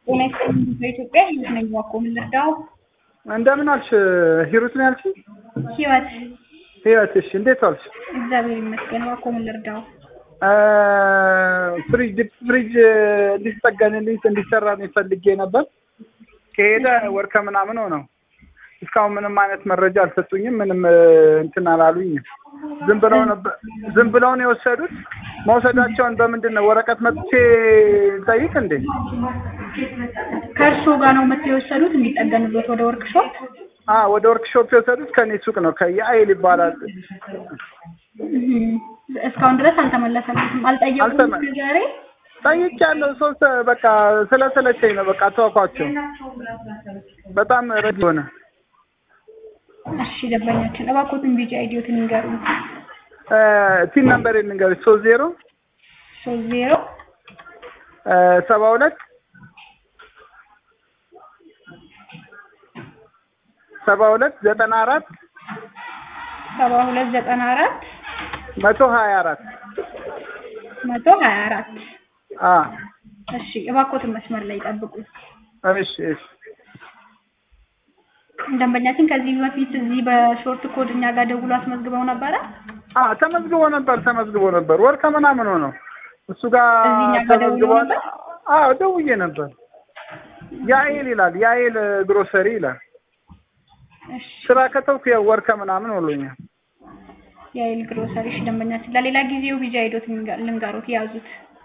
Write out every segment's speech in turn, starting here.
ጤና ይስጥልኝ በኢትዮጵያ ህይወት ነኝ እባክዎ ምን ልርዳዎ? እንደምን አልሽ ሂሩት ነው ያልሽኝ? ህይወት ህይወት እሺ እንዴት ዋልሽ? እግዚአብሔር ይመስገን እባክዎ ምን ልርዳዎ? ፍሪጅ ዲፕ ፍሪጅ እንዲጠገንልኝ እንዲሰራልኝ ፈልጌ ነበር። ከሄደ ወር ከምናምን ሆነው እስካሁን ምንም አይነት መረጃ አልሰጡኝም። ምንም እንትን አላሉኝም። ዝም ብለው ነበር ዝም ብለው ነው የወሰዱት። መውሰዳቸውን በምንድን ነው ወረቀት መጥቼ ጠይቅ እንዴ? ከእርስዎ ጋር ነው መጥተው የወሰዱት እንዲጠገንበት ወደ ወርክሾፕ? አ ወደ ወርክሾፕ የወሰዱት ከኔ ሱቅ ነው ከየአይል ይባላል። እስካሁን ድረስ አልተመለሰልኝም። አልጠየቁም አልተመ- ዛሬ? ጠይቄያለሁ። ሶስት በቃ ስለሰለቸኝ ነው በቃ ተዋኳቸው። በጣም ረድ ሆነ። እሺ ደንበኛችን እባክዎትን ቢጂ አይዲዎትን ይንገሩኝ። ቲን ነምበር ልንገርሽ ሶስት ዜሮ ሶስት ዜሮ ሰባ ሁለት ሰባ ሁለት ዘጠና አራት ሰባ ሁለት ዘጠና አራት መቶ ሀያ አራት መቶ ሀያ አራት አ እሺ እባክዎትን መስመር ላይ ይጠብቁኝ። እሺ እሺ ደንበኛችን ከዚህ በፊት እዚህ በሾርት ኮድ እኛ ጋር ደውሎ አስመዝግበው ነበረ? አ ተመዝግቦ ነበር ተመዝግቦ ነበር ወር ከምናምን ሆነው እሱ ጋር እዚህ እኛ ጋር ደውሎ ተመዝግቧል። ነበር? አዎ ደውዬ ነበር። ያኤል ይላል ያኤል ግሮሰሪ ይላል። እሺ ስራ ከተውኩ ያው ወር ከምናምን ሆኖኛል። የአይል ግሮሰሪ እሺ ደንበኛችን ለሌላ ጊዜው ቢጂ አይዶት ልንገሩት ያዙት።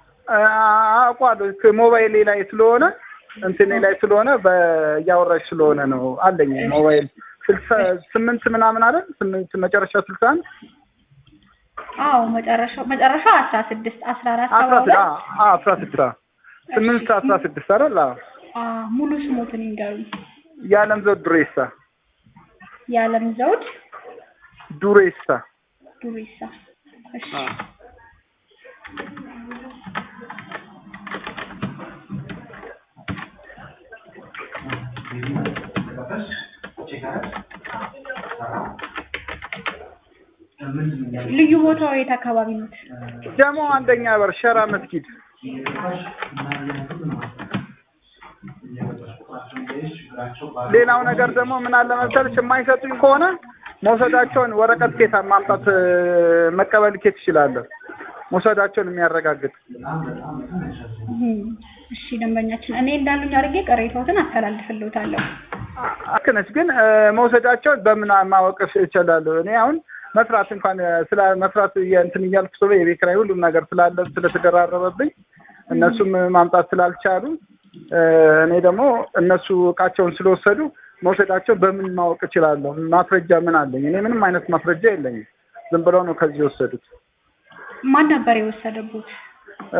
አውቋለሁ ሞባይሌ ላይ ስለሆነ እንትኔ ላይ ስለሆነ በእያወራሽ ስለሆነ ነው አለኝ ሞባይል ስልሳ ስምንት ምናምን አይደል ስምንት መጨረሻ ስልሳ አንድ አዎ መጨረሻው መጨረሻው አስራ ስድስት አስራ አራት ሰባ አስራ ስድስት ሁለት አዎ አስራ ስድስት አዎ ስምንት አስራ ስድስት አይደል አዎ አዎ ሙሉ ስሞትን ይንገሩኝ። የዓለም ዘውድ ዱሬሳ የዓለም ዘውድ ዱሬሳ ዱሬሳ። እሺ አዎ ልዩ ቦታው የት አካባቢ ነው? ደግሞ አንደኛ በር ሸራ መስጊድ ሌላው ነገር ደግሞ ምን አለ መሰለሽ የማይሰጡኝ ከሆነ መውሰዳቸውን ወረቀት ኬት ማምጣት እ፣ መቀበል ኬት ይችላለሁ መውሰዳቸውን የሚያረጋግጥ እም፣ እሺ ደንበኛችን እኔ እንዳሉኝ አድርጌ ቅሬታዎትን አስተላልፍልዎታለሁ። ልክ ነች ግን እ፣ መውሰዳቸውን በምን ማወቅ እችላለሁ? እኔ አሁን መስራት እንኳን እ፣ ስለ መስራት እየ- እንትን እያልኩ ስለ የቤት ኪራይ ሁሉም ነገር ስላለ ስለተደራረበብኝ እነሱም ማምጣት ስላልቻሉ እ፣ እኔ ደግሞ እነሱ እቃቸውን ስለወሰዱ መውሰዳቸው በምን ማወቅ እችላለሁ? ማስረጃ ምን አለኝ? እኔ ምንም አይነት ማስረጃ የለኝም። ዝም ብለው ነው ከዚህ የወሰዱት። ማን ነበር የወሰደቦት? እ፣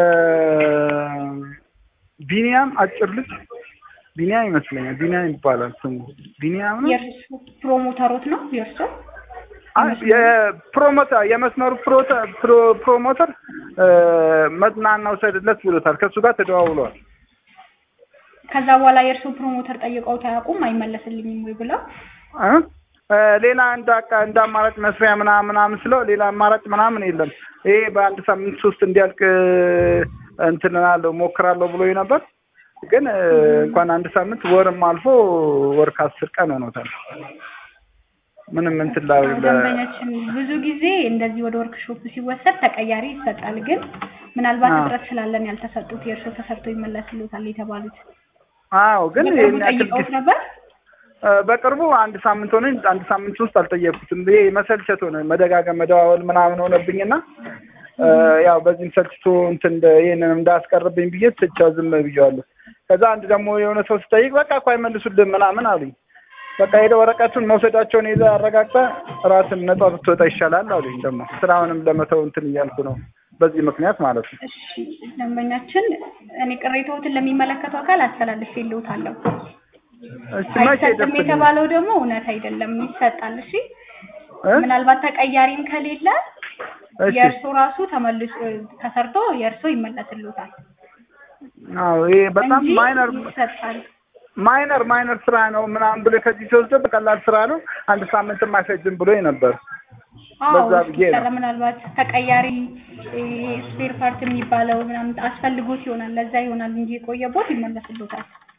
ቢኒያም አጭር ልጅ ቢኒያም ይመስለኛል። ቢኒያም ይባላል ስሙ። ቢኒያም ነው። የእርሱ ፕሮሞተሮት ነው የእርሱ? አይ፣ የፕሮሞተር የመስመሩ ፕሮተ- ፕሮ- ፕሮሞተር እ፣ መጥናና ውሰድለት ብሎታል። ከእሱ ጋር ተደዋውለዋል። ከዛ በኋላ የእርሱ ፕሮሞተር ጠይቀውት አያውቁም አይመለስልኝም ወይ ብለው? እ? እ፣ ሌላ እንደ አቃ- እንደ አማራጭ መስሪያ ምናምን ምናምን ስለው ሌላ አማራጭ ምናምን የለም። ይሄ በአንድ ሳምንት ውስጥ እንዲያልቅ እ፣ እንትን እላለሁ ሞክራለሁ ብሎ ነበር። ግን እ፣ እንኳን አንድ ሳምንት ወርም አልፎ ወር ከአስር ቀን ሆኖታል። ምንም እንትን ላ ደንበኛችን ብዙ ጊዜ እንደዚህ ወደ ወርክሾፕ ሲወሰድ ተቀያሪ ይሰጣል። ግን ምናልባት አዎ። እጥረት ስላለን ያልተሰጡት የእርሶ ተሰርቶ ይመለስልዎታል የተባሉት አዎ ግን በቅርቡ ይሄን ያክል ጠይቀውት ጊዜ ነበር? እ፣ በቅርቡ አንድ ሳምንት ሆነ አንድ ሳምንት ውስጥ አልጠየቅኩትም። ይሄ መሰልቸት ሆነ መደጋገም መደዋወል ምናምን ሆነብኝና እ፣ ያው በዚህም ሰልችቶ እንትን እንደ- ይሄንን እንዳያስቀርብኝ ብዬ ትቻ ዝም ብዬዋለሁ። ከዛ አንድ ደግሞ የሆነ ሰው ስጠይቅ በቃ እኮ አይመልሱልህም ምናምን አሉኝ። በቃ ሄደ ወረቀቱን መውሰዳቸውን ይዘህ አረጋግጠህ ራስን ነጻ ብትወጣ ይሻላል አሉኝ። ደግሞ ስራውንም ለመተው እንትን እያልኩ ነው በዚህ ምክንያት ማለት ነው። እሺ ደንበኛችን እኔ ቅሬታዎትን ለሚመለከተው አካል አስተላልፌልዎታለሁ። እሺ መቼ አይሰጥም ይደርስልኛል? የተባለው ደግሞ እውነት አይደለም፣ ይሰጣል። እሺ እ? ምናልባት ተቀያሪም ከሌለ እሺ የእርሶ ራሱ ተመልሶ ተሰርቶ የእርሶ ይመለስልዎታል አዎ ይሄ በጣም እንጂ ማይነር ይሰጣል። ማይነር ማይነር ስራ ነው ምናምን ብሎ ከዚህ ሲወስድ በቀላል ስራ ነው አንድ ሳምንትም አይፈጅም ብሎ ነበር። አዎ በዛ ብዬ ነው። እስኪሰራ ምናልባት ተቀያሪ ስፔር ፓርት የሚባለው ምናምን አስፈልጎት ይሆናል። ለዛ ይሆናል እንጂ የቆየቦት ይመለስልዎታል።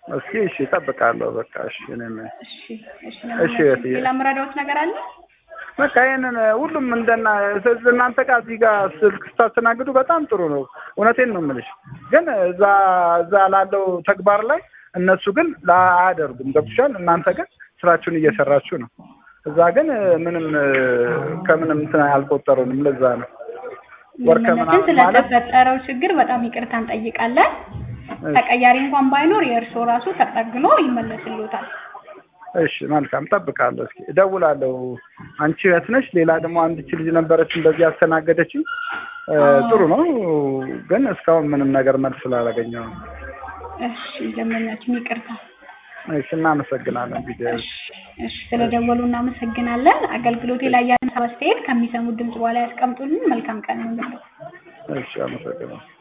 እስኪ እሺ እጠብቃለሁ። በቃ እሺ እኔም እሺ እሺ እሺ፣ ለምን- እህትዬ። ሌላ የምረዳዎት ነገር አለ? በቃ ይሄንን ሁሉም እንደና እናንተ ጋር እዚህ ጋር ስልክ ስታስተናግዱ በጣም ጥሩ ነው። እውነቴን ነው የምልሽ። ግን እዛ እዛ ላለው ተግባር ላይ እነሱ ግን ላ- አያደርጉም። ገብቶሻል? እናንተ ግን ስራችሁን እየሰራችሁ ነው። እዛ ግን ምንም ከምንም እንትን አልቆጠሩንም። ለዛ ነው ወር ምንም ከምናምን ማለት ስለተፈጠረው ችግር በጣም ይቅርታ እንጠይቃለን። ተቀያሪ እንኳን ባይኖር የእርስዎ ራሱ ተጠግኖ ይመለስልዎታል። እሺ መልካም እጠብቃለሁ። እስኪ እደውላለሁ። አንቺ እህት ነሽ። ሌላ ደግሞ አንድች ልጅ ነበረች እንደዚህ ያስተናገደችኝ። እ፣ ጥሩ ነው ግን እስካሁን ምንም ነገር መልስ ስላላገኘሁ ነው። እሺ ደንበኛችን ይቅርታ። እሺ እናመሰግናለን። ቪዲዮ እሺ እሺ ስለደወሉ እናመሰግናለን። አገልግሎቴ ላይ ያለን አስተያየት ከሚሰሙት ድምጽ በኋላ ያስቀምጡልን። መልካም ቀን ነው። እሺ አመሰግናለሁ።